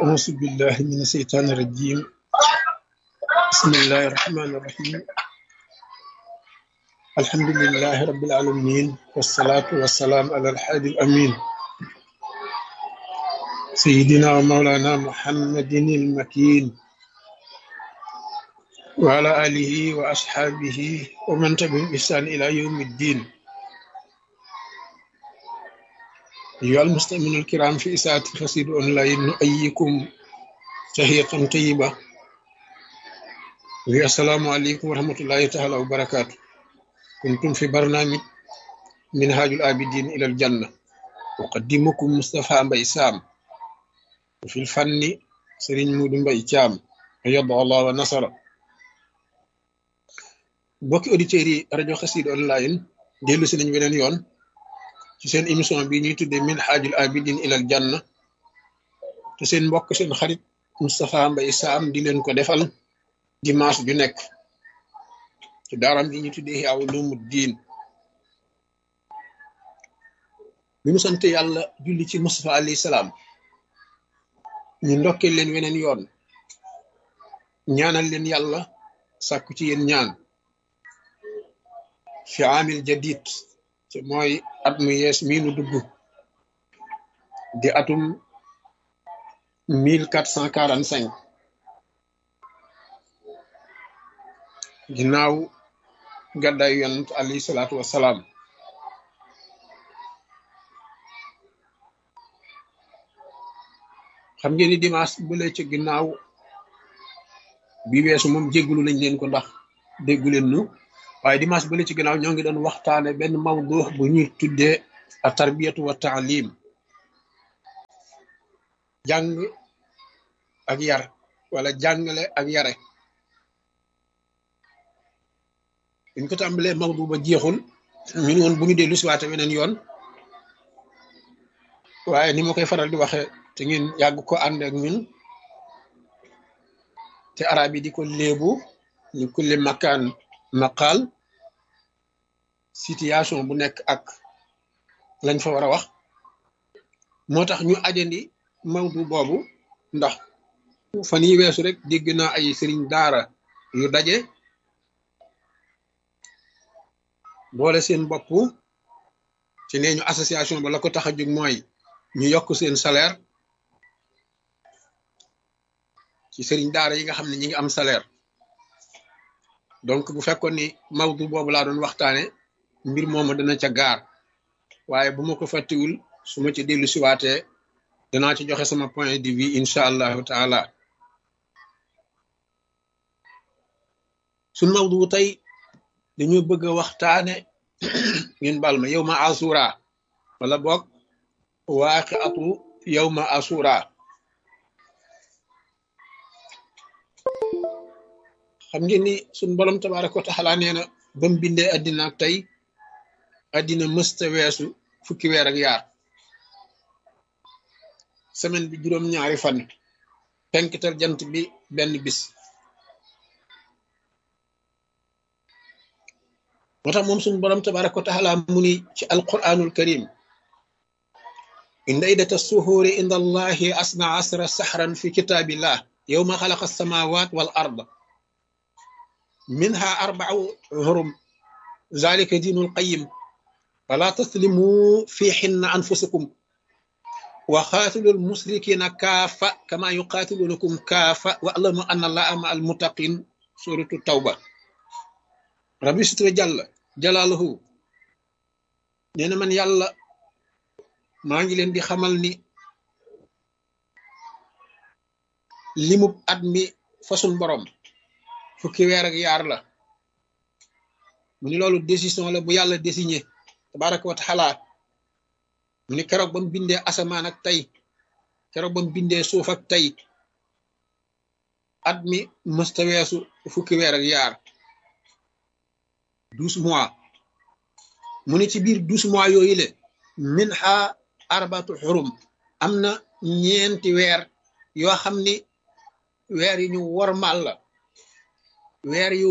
أعوذ بالله من الشيطان الرجيم بسم الله الرحمن الرحيم الحمد لله رب العالمين والصلاة والسلام على الحادي الأمين سيدنا ومولانا محمد المكين وعلى آله وأصحابه ومن تبعهم بإحسان إلى يوم الدين أيها المستمعون الكرام في إساءة خسير أونلاين نؤيكم تحية طيبة السلام عليكم ورحمة الله تعالى وبركاته كنتم في برنامج منهاج الآبدين إلى الجنة أقدمكم مصطفى مبي سام وفي الفن سرين مود مبي جام أيضا الله ونصر bokki auditeurs yi rajo Xassida online dellu si nañ beneen yoon ci seen émission bi ñuy tuddee min xaajul abidin ilal janna te seen mbokk seen xarit Moustapha Mbaye Sam di leen ko defal dimanche ju nekk ci daaram bi ñuy tuddee Ihya Ulumuddin bi mu sant yàlla julli ci Moustapha alayhi salaam ñu ndokkee leen weneen yoon ñaanal leen yàlla sàkku ci yéen ñaan fi amil jadid te mooy at mu yees mii nu dugg di atum mille quatre cent quarante cinq ginnaaw gàddaay yonent alayhi salaatu wassalaam xam ngeen ni dimanche bële ci ginnaaw bi weesu moom jéggulu nañ leen ko ndax déggu leen nu waaye dimanche bële ci ginnaaw ñoo ngi doon waxtaane benn mawdu bu ñuy tuddee a tarbiyatu wa taalim jàng ak yar wala jàngale ak yare buñ ko tàmbalee mawdu ba jeexul ñun woon bu ñu dellu si waate weneen yoon waaye ni ma koy faral di waxe te ngeen yàgg ko ànd ak ñun te arab yi di ko léebu ñu kulli makaan maqaal situation bu nekk ak lañ fa war a wax moo tax ñu ajandi mawdu boobu ndax fan yi weesu rek dégg naa ay sëriñ daara yu daje boole seen bopp ci nee ñu association ba la ko tax a jóg mooy ñu yokk seen salaire ci sëriñ daara yi nga xam ne ñi ngi am salaire donc bu fekkoon ni mawdu boobu laa doon waxtaane mbir moomu dana ca gaar waaye bu ma ko fàttiwul su ma ci dellu siwaatee danaa ci joxe sama point de vue incha allahu taala suñ mawdu tey dañoo bëgg a waxtaane ngeen bal ma yow ma asura wala boog waaqi atu yow ma asura xam ngeen ni suñ borom tabaraka wa taala nee na ba mu bindee addina ak tey addina mësta weesu fukki weer ak yaar semaine bi juróom-ñaari fan penkital jant bi benn bis moo tax moom suñ borom tabaraka wa taala mu ni ci alquranul karim inda iddata suhuuri inda allahi asna asra sahran fi kitaabillah yowma xalaqa alsamawat wal ard منها أربع هرم ذلك دين القيم فلا تسلموا في حن أنفسكم وقاتلوا المشركين كافة كما يقاتلونكم كافة واعلموا أن الله مع المتقين سورة التوبة ربي ستر جل جلاله نينا من يلا ما نجي لين دي خمال ني limu at mi fasun borom fukki weer ak yaar la mu ni loolu décision la bu yàlla désigné tabaraka wa taala mu ni keroog ba mu bindee asamaan ak tey keroog ba mu bindee suuf ak tey at mi mësta weesu fukki weer ak yaar douze mois mu ni ci biir douze mois yooyu le min ha arbatu xurum am na ñeenti weer yoo xam ni weer yi ñu wormal la weer yu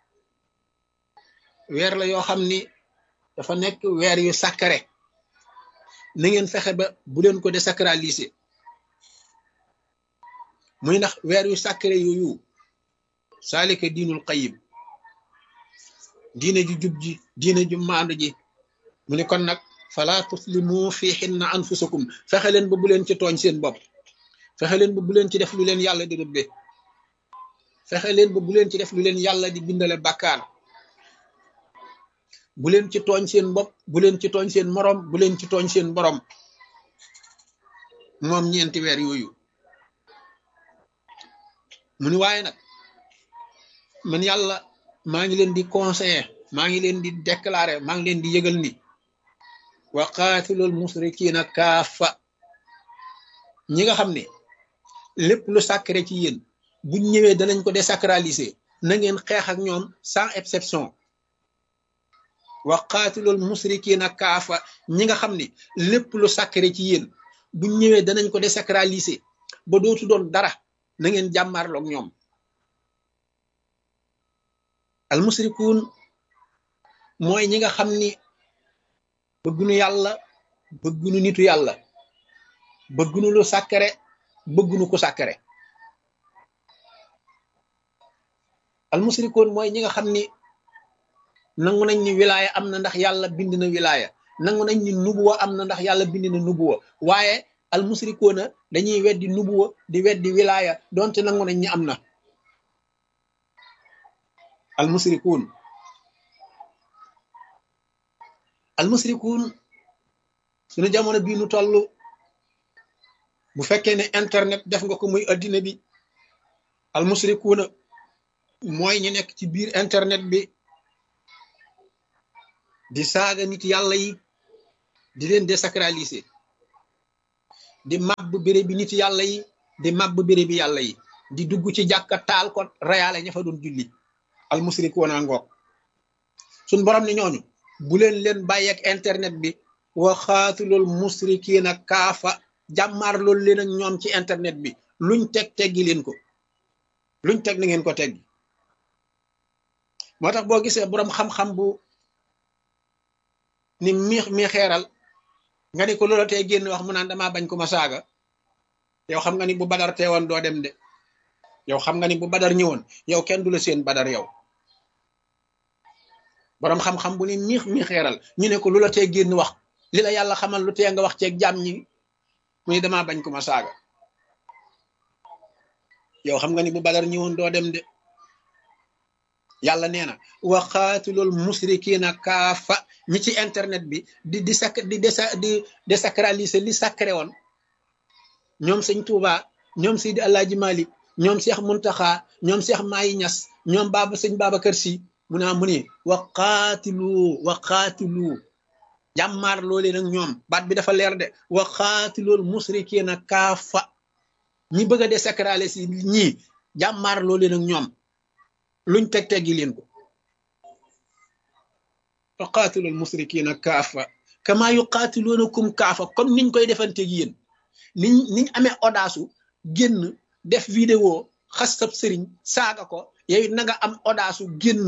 weer la yoo xam ni dafa nekk weer yu sacré na ngeen fexe ba bu leen ko désacraliser muy ndax weer yu sacré yooyu saalika diinul qayim diine ju jub ji diine ju maandu ji mu ne kon nag fala tuslimu fi xinna anfusakum fexe leen ba bu leen ci tooñ seen bopp fexe leen ba bu leen ci def lu leen yàlla di rëbbe fexe leen ba bu leen ci def lu leen yàlla di bindale bàkkaar bu leen ci tooñ seen bopp bu leen ci tooñ seen morom bu leen ci tooñ seen borom moom ñeenti weer yooyu mu ni waaye nag man yàlla maa ngi leen di conseiller maa ngi leen di déclarer maa ngi leen di yëgal ni wa qaatilul musrikiina kaafa ñi nga xam ne lépp lu sacré ci yéen buñ ñëwee danañ ko désacraliser na ngeen xeex ak ñoom sans exception wa qaatilul musrikiina kaafa ñi nga xam ne lépp lu sacré ci yéen buñ ñëwee danañ ko désacraliser ba dootu doon dara na ngeen jàmmaarloog ñoom al musrikuun mooy ñi nga xam ni bëggunu yàlla bëggunu nitu yàlla bëggunu lu sàkkare bëggunu ku sàkkare al musrikuun mooy ñi nga xam ni nangu nañ ni wilaaya am na ndax yàlla bind na wilaaya nangu nañ ni nubuwa am na ndax yàlla bind na nubuwa waaye al musrikuuna dañuy weddi nubuwa di weddi wilaaya donte nangu nañ ni am na al musrikuun al musrikuun suñu jamono bii nu toll bu fekkee ne internet def nga ko muy addina bi al musrikuuna mooy ñu nekk ci biir internet bi di saaga nit yàlla yi di leen désacraliser di màbb béré bi nit yàlla yi di màbb béré bi yàlla yi di dugg ci jàkka taal ko rayaale ña fa doon julli al musrikuuna ngoog suñ borom ne ñooñu bu leen leen bàyyeek internet bi wa xaatulul musrikiina kaafa jàmmaar loolu leen ak ñoom ci internet bi luñ teg teggi leen ko luñ teg na ngeen ko teggi moo tax boo gisee boroom xam-xam bu ni miix mi xeeral nga ni ko loola tey génn wax mu naan damaa bañ ko ma saaga yow xam nga ni bu badar teewoon doo dem de yow xam nga ni bu badar ñëwoon yow kenn du la seen badar yow boroom xam-xam bu ni miix mi xeeral ñu ne ko lu la tee génn wax li la yàlla xamal lu tee nga wax ceeg jàmm ñi mu ni damaa bañ ko ma saaga yow xam nga ni bu badar ñëwoon doo dem de yàlla nee na wa xaatilul musrikiina kaafa ñi ci internet bi di di sac di desa di désacraliser li sacré woon ñoom sëñ Touba ñoom Seydi Alaaji Malik ñoom Cheikh Muntaxa ñoom Cheikh Mayi Ñas ñoom baaba sëñ Babacar Si mu naa mu ni wa xaatilu wa xaatilu jàmmaar loolee nag ñoom baat bi dafa leer de wa xaatilul musrikiina kaafa ñi bëgg a désacraliser si ñii jàmmaar loolee nag ñoom luñ teg teggi leen ko wa qaatilul musrikiina kaafa kama yuqaatiluunakum kaafa comme niñ koy defanteeg yéen niñ niñ amee audace génn def vidéo xas sab sëriñ saaga ko yow na nga am audace génn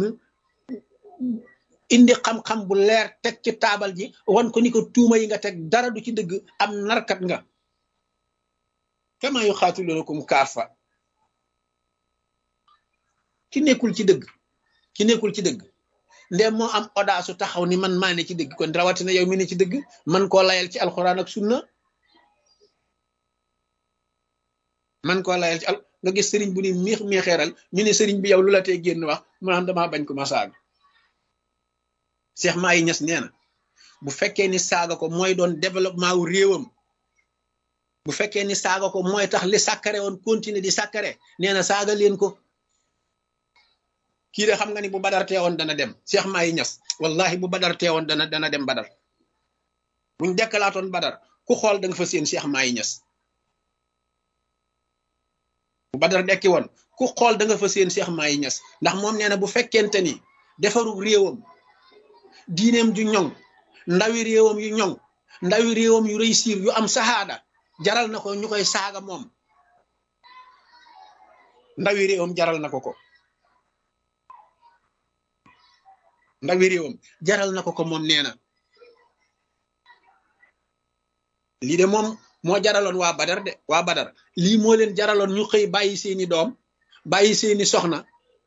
indi xam-xam bu leer teg ci taabal ji wan ko ni ko tuuma yi nga teg dara du ci dëgg am narkat nga kama yuqaatiluunakum kaafa ki nekkul ci dëgg ki nekkul ci dëgg ndem moo am audace taxaw ni man maa ne ci dëgg kon rawatina yow mi ne ci dëgg man koo layal ci alxuraan ak sunna man koo layal ci al nga gis sëriñ bu ni miix miixeeral ñu ne sëriñ bi yow lu la tee génn wax mu naan damaa bañ ko ma saaga Cheikh Mahi Niass nee na bu fekkee ni saaga ko mooy doon développement wu réewam bu fekkee ni saaga ko mooy tax li sàkkare woon continuer di sàkkare nee na saaga leen ko kii de xam nga ni bu badar teewoon dana dem Cheikh Mahi Niass wallahi bu badar teewoon dana dana dem badar buñ dekkalaatoon badar ku xool da nga fa seen Cheikh Mahi Niass bu badar dekki woon ku xool da nga fa seen Cheikh Mahi Niass ndax moom nee na bu fekkente ni defaru réewam diineem ju ñoŋ ndawi réewam yu ñoŋ ndawi réewam yu réussir yu am sahaada jaral na ko ñu koy saaga moom ndawi réewam jaral na ko ko ndawi réewam jaral na ko ko moom nee na lii de moom moo jaraloon waa badar de waa badar lii moo leen jaraloon ñu xëy bàyyi seeni doom bàyyi seeni soxna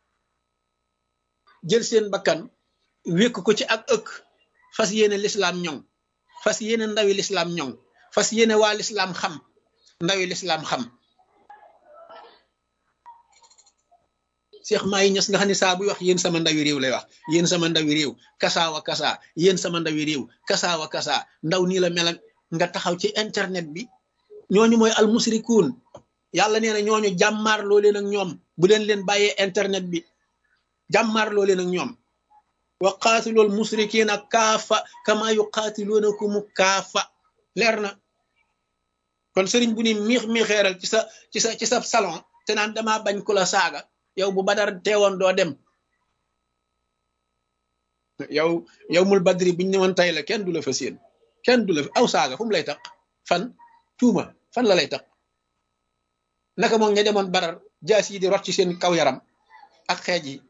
jël seen bakkan wékk ko ci ak ëkk fas yéene lislaam ñoŋ fas yéene ndawi lislaam ñoŋ fas yéene waa lislaam xam ndawi lislaam xam Cheikh Mahi Niass nga xam ne saa buy wax yéen sama ndawi réew lay wax yéen sama ndawi réew kasaawa kasaa yéen sama ndawi réew kasaawa kasaa ndaw nii la mel nga taxaw ci internet bi ñooñu mooy almusrikuun yàlla nee na ñooñu jàmmaar loo leen ak ñoom bu leen leen bàyyee internet bi jàmmaar loo leen ak ñoom wa qaatilool musrikiina kaafa kama yuqaatiluunakum kaafa leer na kon sëriñ bu ni miix miixeeral ci sa ci sa ci sa salon te naan damaa bañ ku la saaga yow bu badar teewoon doo dem yow yow mul badri biñ ne woon tey la kenn du la fa séen kenn du la aw saaga fu mu lay tax fan tuuma fan la lay tax naka moom ña demoon badar jaas yi di rot ci seen kaw yaram ak xeej yi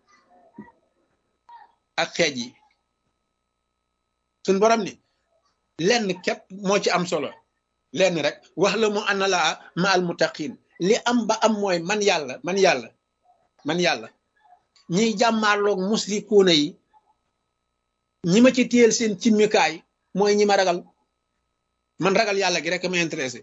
ak xeej yi suñ borom ni lenn képp moo ci am solo lenn rek wax la mu ana laa ma al muttaqin li am ba am mooy man yàlla man yàlla man yàlla ñiy jàmmaarloog musrikuuna yi ñi ma ci téyel seen cimmikaay mooy ñi ma ragal man ragal yàlla gi rek ma intéressé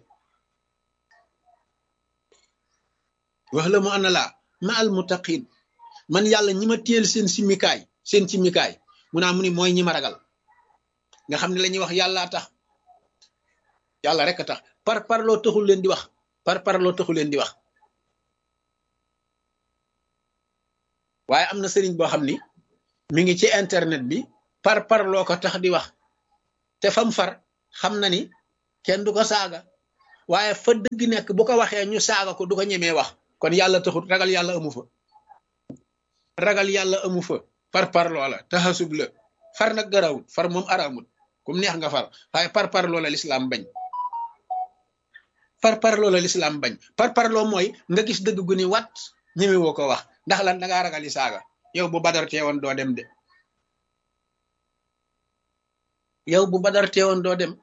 wax la mu ana laa ma al muttaqin man yàlla ñi ma téyel seen simmikaay seen cimmikaay mu naa mu ni mooy ñi ma ragal nga xam ne la ñuy wax yàllaa tax yàlla rek a tax par parloo taxul leen di wax par parloo taxul leen di wax waaye am na sëriñ boo xam ni mi ngi ci internet bi par parloo ko tax di wax te fam far xam na ni kenn du ko saaga waaye fa dëgg nekk bu ko waxee ñu saaga ko du ko ñemee wax kon yàlla taxut ragal yàlla amu fa ragal yàlla amu fa par parloo la taxasub la far nag garawut far moom araamut kum neex nga far waaye par parloo la lislaam bañ par parloo la lislaam bañ par parloo mooy nga gis dëgg gu ni wat ñeme woo ko wax ndax lan dangaa ragal yi saaga yow bu badar teewoon doo dem de yow bu badar teewoon doo dem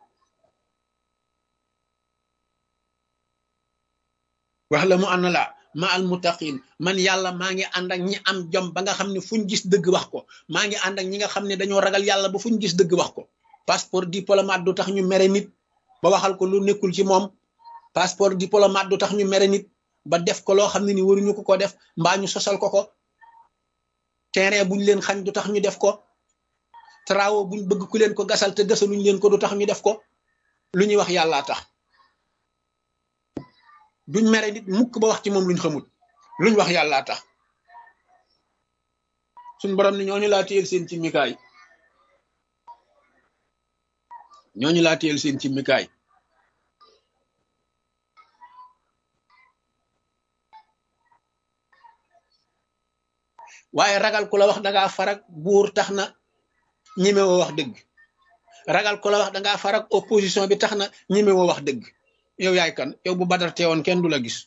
wax la mu ànd la ma al muttaqin man yàlla maa ngi ànd ak ñi am jom ba nga xam ne fuñ gis dëgg wax ko maa ngi ànd ak ñi nga xam ne dañoo ragal yàlla ba fuñ gis dëgg wax ko passeport diplomate du tax ñu mere nit ba waxal ko lu nekkul ci moom passeport diplomate du tax ñu mere nit ba def ko loo xam ne ni waruñu ko ko def mbaa ñu sosal ko ko terrain buñ leen xañ du tax ñu def ko travaux buñ bëgg ku leen ko gasal te gasaluñ leen ko du tax ñu def ko lu ñuy wax yàllaa tax duñ mere nit mukk ba wax ci moom luñ xamul luñ wax yàllaa tax suñ borom ni ñooñu laa téyel seen ci mikaay ñooñu laa téyel seen ci mikaay waaye ragal ku la wax dangaa farak buur tax na ñemewoo wax dëgg ragal ku la wax dangaa farak opposition bi tax na ñemewoo wax dëgg yow yaay kan yow bu badar teewoon kenn du la gis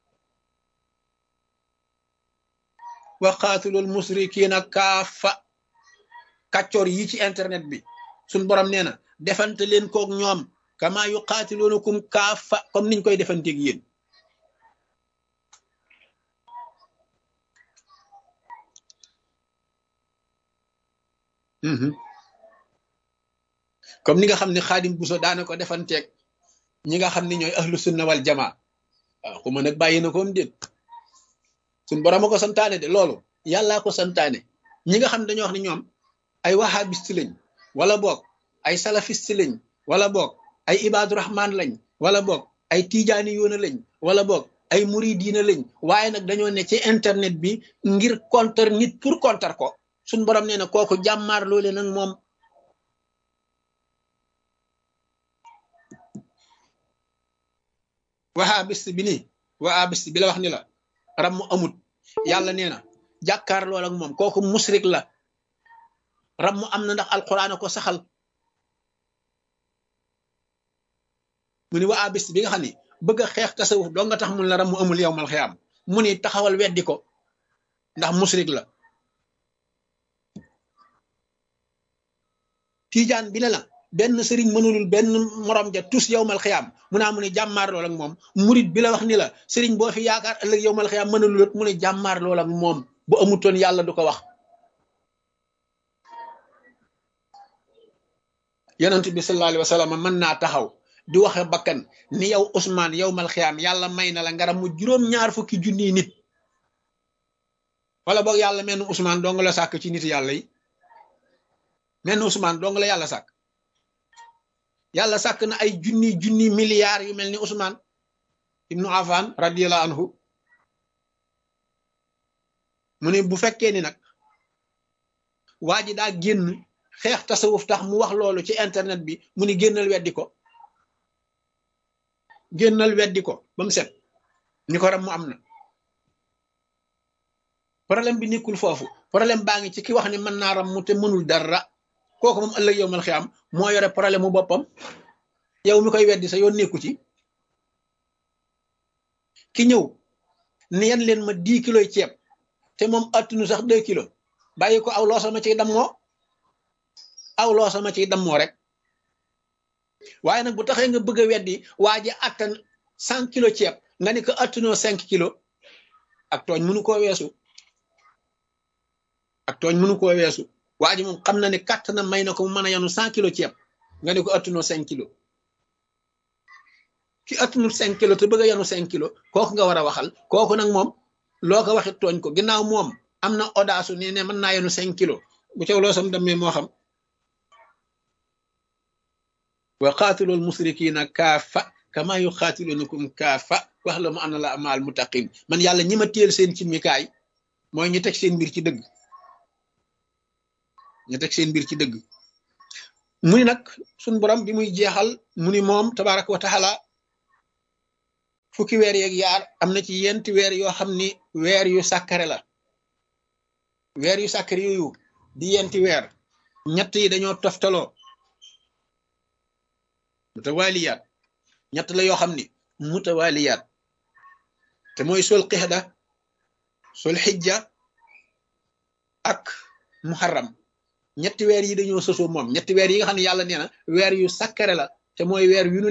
wa qaatulul musrikiina kaafa kàccoor yi ci internet bi suñ borom nee na defante leen koog ñoom kama yu qaatiluunakum kaafa comme niñ koy defanteeg yéen comme ni nga xam ne xaadim buso daana ko defanteeg ñi nga xam ne ñooy ahlu sunna wal jamaa waaw ku ma nag bàyyi na koom déet suñ borom a ko santaane de loolu yàllaa ko santaane ñi nga xam ne dañoo wax ne ñoom ay wahabiste lañ wala boog ay salafiste lañ wala boog ay ibaadu rahman lañ wala boog ay tijaani yoona lañ wala boog ay muridiina lañ waaye nag dañoo ne ci internet bi ngir contre nit pour contre ko suñ borom nee na kooku jàmmaar loole nag moom wahabist bi nii wahabist bi la wax ni la ram mu amut yàlla nee na jàkkaar lool ak moom kooku musrik la ram mu am na ndax alquran ko saxal mu ni wahabist bi nga xam ni bëgg a xeex tasawuf doo nga tax mun la ram mu amul yow mal xiyaam mu ni taxawal weddi ko ndax musrik la tiijaan bi ne la benn sëriñ mënulul benn morom ja tus yowmal xiyaam mu naa mu ne jàmmaar lool ak moom murit bi la wax ni la sëriñ boo fi yaakaar ëllëg yowmal xiyaam mënulul mu ne jàmmaar lool ak moom bu amutoon yàlla du ko wax yonent bi sallallahu alayhi wa sallam mën naa taxaw di waxe bakkan ni yow Ousmane yowmal xiyaam yàlla may na la ngaram mu juróom-ñaar fukki junniy nit wala boog yàlla menn Ousmane dong la sàkk ci nit yàlla yi menn Ousmane dong la yàlla sàkk yàlla sàkk na ay junni junni milliards yu mel ni Ousmane ibnu Affan radiyallahu anhu mu ne bu fekkee ni nag waa ji daa génn xeex tasawuf tax mu wax loolu ci internet bi mu ni génnal weddi ko génnal weddi ko ba mu set ni ko ram mu am na problème bi nekkul foofu problème baa ngi ci ki wax ni mën naa ram mu te mënul dara kooku moom ëllëg yow mal xiyaam moo yore problème mu boppam yow mi koy weddi sa yoon nekku ci ki ñëw ni yan leen ma dix kilos ceeb te moom attunu sax deux kilos bàyyi ko aw loo sama ciy dammoo aw loo sama ciy dammoo rek waaye nag bu taxee nga bëgg a weddi waa ji attan cent kilos ceeb nga ni ko attunoo cinq kilos ak tooñ mënu koo weesu ak tooñ mënu koo weesu waa ji moom xam na ne kàtt na may na ko mu mën a yanu cent kilos ceeb nga ni ko attunoo cinq kilos ki attunul cinq kilos te bëgg a yanu cinq kilos kooku nga war a waxal kooku nag moom loo ko waxit tooñ ko ginnaaw moom am na audace ni ne mën naa yanu cinq kilos bu caw loo sam demee moo xam wa qaatilool musrikiina kaafa kama yuqaatilunakum kaafa wax la mu ana la amaal muttaqin man yàlla ñi ma téel seen ci mikaay mooy ñu teg seen mbir ci dëgg ñu teg seen mbir ci dëgg mu ni nag suñ borom bi muy jeexal mu ni moom tabaraka wa taala fukki weer yeeg yaar am na ci yenti weer yoo xam ni weer yu sàkkare la weer yu sàkkare yooyu di yenti weer ñett yi dañoo toftaloo mutawaliyaat ñett la yoo xam ni mutawaliyaat te mooy sol qixda sol xijja ak muharram ñetti weer yi dañoo sosoo moom ñetti weer yi nga xam ne yàlla nee na weer yu sakkare la te mooy weer yu nu